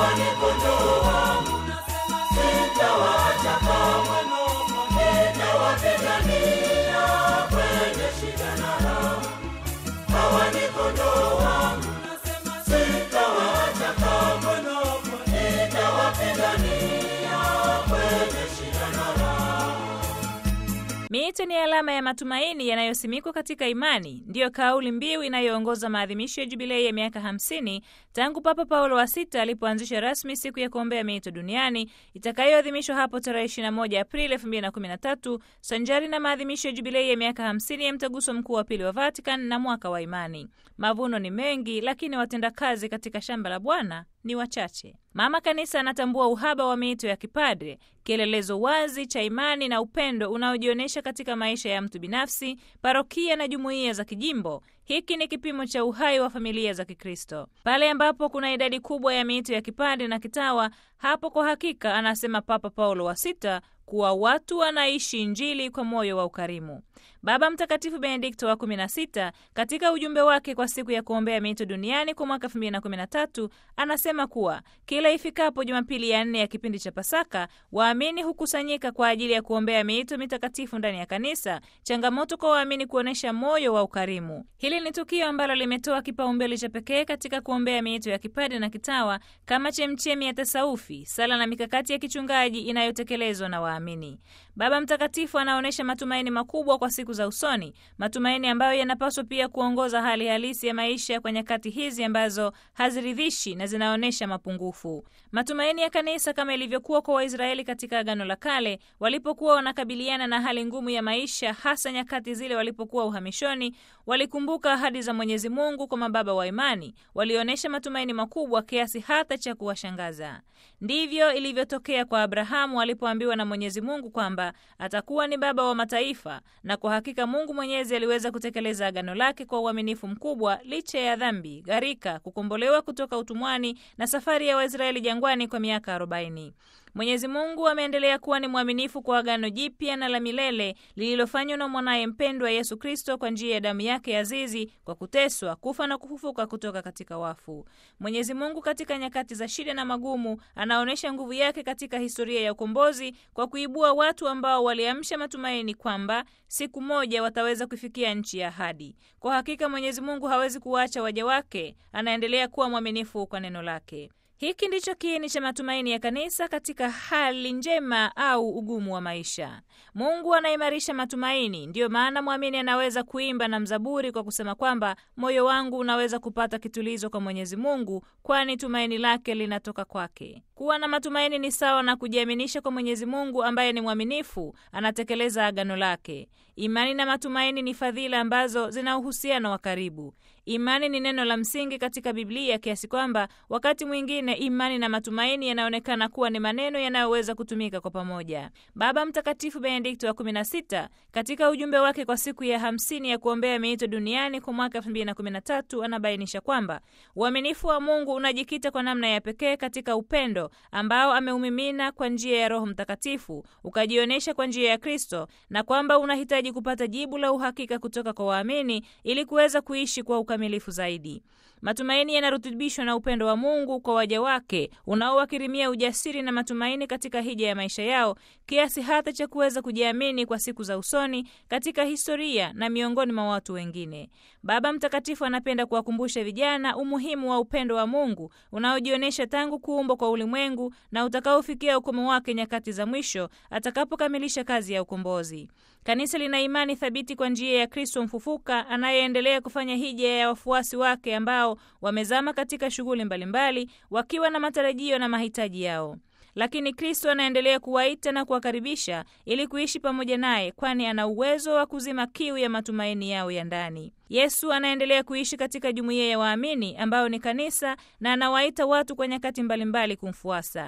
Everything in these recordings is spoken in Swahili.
hawa ni kondoo wangu, sitawaacha kamwe, nitawapigania kwenye shida na raha. Hawa ni kondoo wangu, sitawaacha kamwe, nitawapigania kwenye shida na raha. Miito ni alama ya matumaini yanayosimikwa katika imani, ndiyo kauli mbiu inayoongoza maadhimisho ya jubilei ya miaka 50 tangu Papa Paulo wa sita alipoanzisha rasmi siku ya kuombea miito duniani itakayoadhimishwa hapo tarehe 21 Aprili 2013 sanjari na maadhimisho ya jubilei ya miaka 50 ya mtaguso mkuu wa pili wa Vatican na mwaka wa imani. Mavuno ni mengi, lakini watendakazi katika shamba la Bwana ni wachache. Mama Kanisa anatambua uhaba wa miito ya kipadre, kielelezo wazi cha imani na upendo unaojionyesha katika maisha ya mtu binafsi, parokia na jumuiya za kijimbo. Hiki ni kipimo cha uhai wa familia za Kikristo. Pale ambapo kuna idadi kubwa ya miito ya kipadre na kitawa, hapo kwa hakika, anasema Papa Paulo wa sita, kuwa watu wanaishi Injili kwa moyo wa ukarimu. Baba Mtakatifu Benedikto wa 16 katika ujumbe wake kwa siku ya kuombea miito duniani kwa mwaka 2013 anasema kuwa kila ifikapo Jumapili ya nne ya kipindi cha Pasaka, waamini hukusanyika kwa ajili ya kuombea miito mitakatifu ndani ya kanisa, changamoto kwa waamini kuonyesha moyo wa ukarimu. Hili ni tukio ambalo limetoa kipaumbele cha pekee katika kuombea miito ya kipadre na kitawa kama chemchemi ya tasaufi, sala na mikakati ya kichungaji inayotekelezwa na waamini. Baba Mtakatifu anaonyesha matumaini makubwa kwa siku za usoni, matumaini ambayo yanapaswa pia kuongoza hali halisi ya maisha kwa nyakati hizi ambazo haziridhishi na zinaonyesha mapungufu. Matumaini ya kanisa kama ilivyokuwa kwa Waisraeli katika Agano la Kale walipokuwa wanakabiliana na hali ngumu ya maisha, hasa nyakati zile walipokuwa uhamishoni, walikumbuka ahadi za Mwenyezi Mungu kwa mababa wa imani, walionyesha matumaini makubwa kiasi hata cha kuwashangaza. Ndivyo ilivyotokea kwa Abrahamu alipoambiwa na Mwenyezi Mungu kwamba atakuwa ni baba wa mataifa, na kwa hakika Mungu Mwenyezi aliweza kutekeleza agano lake kwa uaminifu mkubwa, licha ya dhambi, gharika, kukombolewa kutoka utumwani na safari ya Waisraeli jangwani kwa miaka arobaini. Mwenyezi Mungu ameendelea kuwa ni mwaminifu kwa agano jipya na la milele lililofanywa na mwanaye mpendwa Yesu Kristo kwa njia ya damu yake azizi, kwa kuteswa, kufa na kufufuka kutoka katika wafu. Mwenyezi Mungu katika nyakati za shida na magumu anaonyesha nguvu yake katika historia ya ukombozi kwa kuibua watu ambao waliamsha matumaini kwamba siku moja wataweza kufikia nchi ya ahadi. Kwa hakika Mwenyezi Mungu hawezi kuwaacha waja wake, anaendelea kuwa mwaminifu kwa neno lake. Hiki ndicho kiini cha matumaini ya kanisa katika hali njema au ugumu wa maisha. Mungu anaimarisha matumaini. Ndiyo maana mwamini anaweza kuimba na mzaburi kwa kusema kwamba moyo wangu unaweza kupata kitulizo kwa Mwenyezi Mungu, kwani tumaini lake linatoka kwake. Kuwa na matumaini ni sawa na kujiaminisha kwa Mwenyezi Mungu ambaye ni mwaminifu, anatekeleza agano lake. Imani na matumaini ni fadhila ambazo zina uhusiano wa karibu. Imani ni neno la msingi katika Biblia kiasi kwamba wakati mwingine imani na matumaini yanaonekana kuwa ni maneno yanayoweza kutumika kwa pamoja. Baba Mtakatifu Benedikto wa 16 katika ujumbe wake kwa siku ya hamsini ya kuombea miito duniani kwa mwaka 2013 anabainisha kwamba uaminifu wa Mungu unajikita kwa namna ya pekee katika upendo ambao ameumimina kwa njia ya Roho Mtakatifu ukajionyesha kwa njia ya Kristo, na kwamba unahitaji kupata jibu la uhakika kutoka kwa waamini ili kuweza kuishi kwa ukamilifu zaidi. Matumaini yanarutubishwa na upendo wa Mungu kwa waja wake unaowakirimia ujasiri na matumaini katika hija ya maisha yao kiasi hata cha kuweza kujiamini kwa siku za usoni katika historia na miongoni mwa watu wengine. Baba Mtakatifu anapenda kuwakumbusha vijana umuhimu wa upendo wa Mungu unaojionyesha tangu kuumbwa kwa ulimwengu na utakaofikia ukomo wake nyakati za mwisho atakapokamilisha kazi ya ukombozi. Kanisa lina imani thabiti kwa njia ya Kristo mfufuka anayeendelea kufanya hija ya wafuasi wake ambao wamezama katika shughuli mbalimbali wakiwa na matarajio na mahitaji yao. Lakini Kristo anaendelea kuwaita na kuwakaribisha ili kuishi pamoja naye, kwani ana uwezo wa kuzima kiu ya matumaini yao ya ndani. Yesu anaendelea kuishi katika jumuiya ya waamini ambao ni kanisa, na anawaita watu kwa nyakati mbalimbali kumfuasa.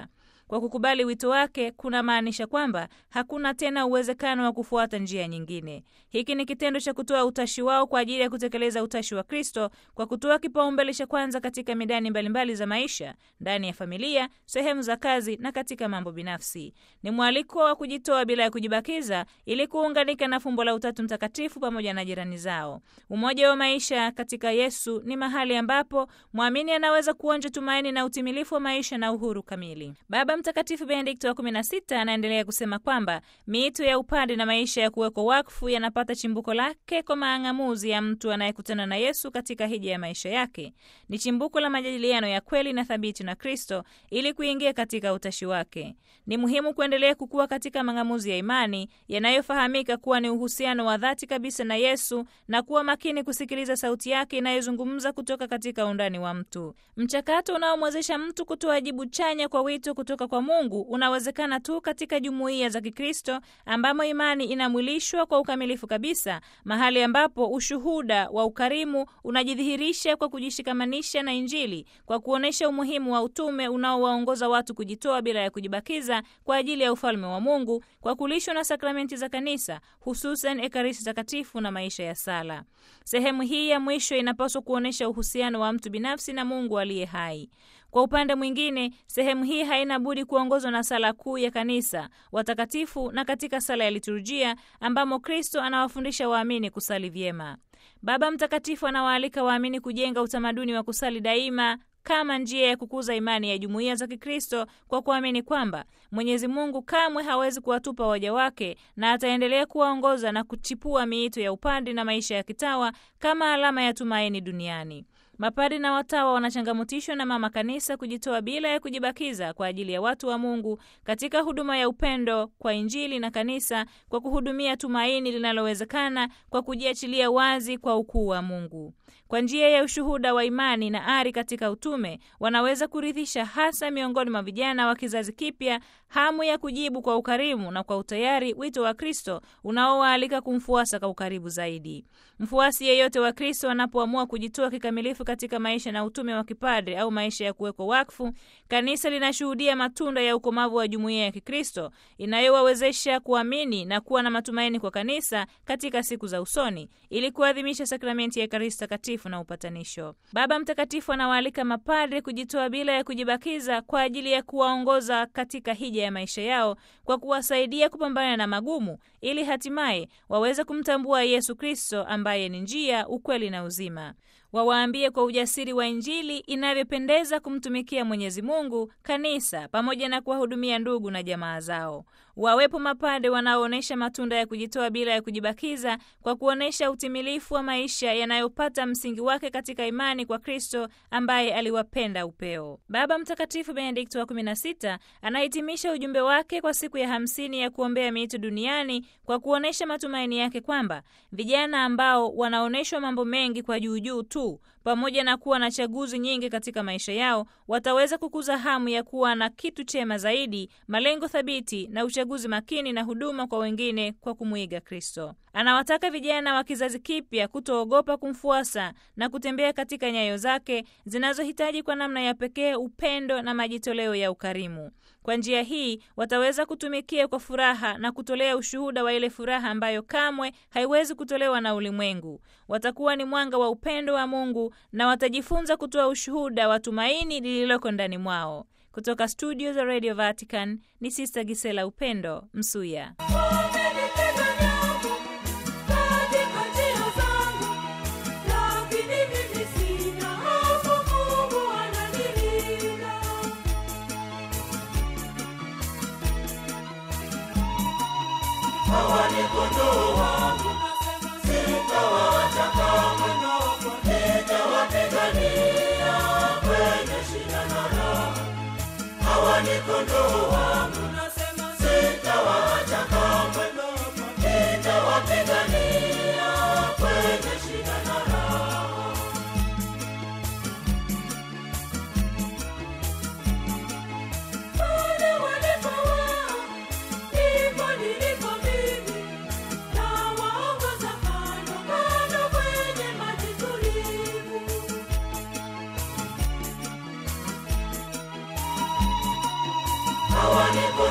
kwa kukubali wito wake kunamaanisha kwamba hakuna tena uwezekano wa kufuata njia nyingine. Hiki ni kitendo cha kutoa utashi wao kwa ajili ya kutekeleza utashi wa Kristo kwa kutoa kipaumbele cha kwanza katika midani mbalimbali za maisha, ndani ya familia, sehemu za kazi na katika mambo binafsi. Ni mwaliko wa kujitoa bila ya kujibakiza ili kuunganika na fumbo la Utatu Mtakatifu pamoja na jirani zao. Umoja wa maisha katika Yesu ni mahali ambapo mwamini anaweza kuonja tumaini na utimilifu wa maisha na uhuru kamili. Baba Mtakatifu Benedikto wa 16 anaendelea kusema kwamba miito ya upande na maisha ya kuwekwa wakfu yanapata chimbuko lake kwa maang'amuzi ya mtu anayekutana na Yesu katika hija ya maisha yake. Ni chimbuko la majadiliano ya kweli na thabiti na Kristo ili kuingia katika utashi wake. Ni muhimu kuendelea kukua katika mang'amuzi ya imani yanayofahamika kuwa ni uhusiano wa dhati kabisa na Yesu na kuwa makini kusikiliza sauti yake inayozungumza kutoka katika undani wa mtu. Mchakato unaomwezesha mtu kutoa jibu chanya kwa wito kutoka kwa Mungu unawezekana tu katika jumuiya za Kikristo ambamo imani inamwilishwa kwa ukamilifu kabisa, mahali ambapo ushuhuda wa ukarimu unajidhihirisha kwa kujishikamanisha na Injili, kwa kuonyesha umuhimu wa utume unaowaongoza watu kujitoa bila ya kujibakiza kwa ajili ya ufalme wa Mungu, kwa kulishwa na sakramenti za Kanisa, hususan Ekaristi Takatifu na maisha ya sala. Sehemu hii ya mwisho inapaswa kuonyesha uhusiano wa mtu binafsi na Mungu aliye hai. Kwa upande mwingine, sehemu hii haina budi kuongozwa na sala kuu ya kanisa, watakatifu na katika sala ya liturujia ambamo Kristo anawafundisha waamini kusali vyema. Baba Mtakatifu anawaalika waamini kujenga utamaduni wa kusali daima kama njia ya kukuza imani ya jumuiya za Kikristo kwa kuamini kwamba Mwenyezi Mungu kamwe hawezi kuwatupa waja wake na ataendelea kuwaongoza na kuchipua miito ya upande na maisha ya kitawa kama alama ya tumaini duniani. Mapadi na watawa wanachangamutishwa na Mama Kanisa kujitoa bila ya kujibakiza kwa ajili ya watu wa Mungu katika huduma ya upendo kwa Injili na Kanisa, kwa kuhudumia tumaini linalowezekana kwa kujiachilia wazi kwa ukuu wa Mungu. Kwa njia ya ushuhuda wa imani na ari katika utume, wanaweza kurithisha hasa miongoni mwa vijana wa kizazi kipya hamu ya kujibu kwa ukarimu na kwa utayari wito wa Kristo unaowaalika kumfuasa kwa ukaribu zaidi. Mfuasi yeyote wa Kristo anapoamua kujitoa kikamilifu katika maisha na utume wa kipadre au maisha ya kuwekwa wakfu, kanisa linashuhudia matunda ya ukomavu wa jumuiya ya Kikristo inayowawezesha kuamini na kuwa na matumaini kwa kanisa katika siku za usoni, ili kuadhimisha sakramenti ya Ekaristi Takatifu na upatanisho. Baba Mtakatifu anawaalika mapadre kujitoa bila ya kujibakiza kwa ajili ya kuwaongoza katika hija ya maisha yao kwa kuwasaidia kupambana na magumu, ili hatimaye waweze kumtambua Yesu Kristo ambaye ni njia, ukweli na uzima. Wawaambie kwa ujasiri wa Injili inavyopendeza kumtumikia Mwenyezi Mungu, kanisa, pamoja na kuwahudumia ndugu na jamaa zao. Wawepo mapade wanaoonyesha matunda ya kujitoa bila ya kujibakiza kwa kuonyesha utimilifu wa maisha yanayopata msingi wake katika imani kwa Kristo ambaye aliwapenda upeo. Baba Mtakatifu Benedikto wa 16 anahitimisha ujumbe wake kwa siku ya hamsini ya kuombea miito duniani kwa kuonyesha matumaini yake kwamba vijana ambao wanaonyeshwa mambo mengi kwa juujuu tu pamoja na kuwa na chaguzi nyingi katika maisha yao wataweza kukuza hamu ya kuwa na kitu chema zaidi, malengo thabiti na uchaguzi makini na huduma kwa wengine kwa kumwiga Kristo. Anawataka vijana wa kizazi kipya kutoogopa kumfuasa na kutembea katika nyayo zake zinazohitaji kwa namna ya pekee upendo na majitoleo ya ukarimu. Kwa njia hii wataweza kutumikia kwa furaha na kutolea ushuhuda wa ile furaha ambayo kamwe haiwezi kutolewa na ulimwengu. Watakuwa ni mwanga wa upendo wa Mungu na watajifunza kutoa ushuhuda wa tumaini lililoko ndani mwao. Kutoka studio za Radio Vatican ni Sister Gisela Upendo Msuya. Hawa ni kondoo wangu, sitawaacha kamwe, nitawapigania kwenye shida na raha. Hawa ni kondoo wangu, sitawaacha kamwe, nitawapigania kwenye shida na raha. Pale walipo wao, ndipo nilipo mimi, nawaongoza kando kando kwenye maji tulivu. ni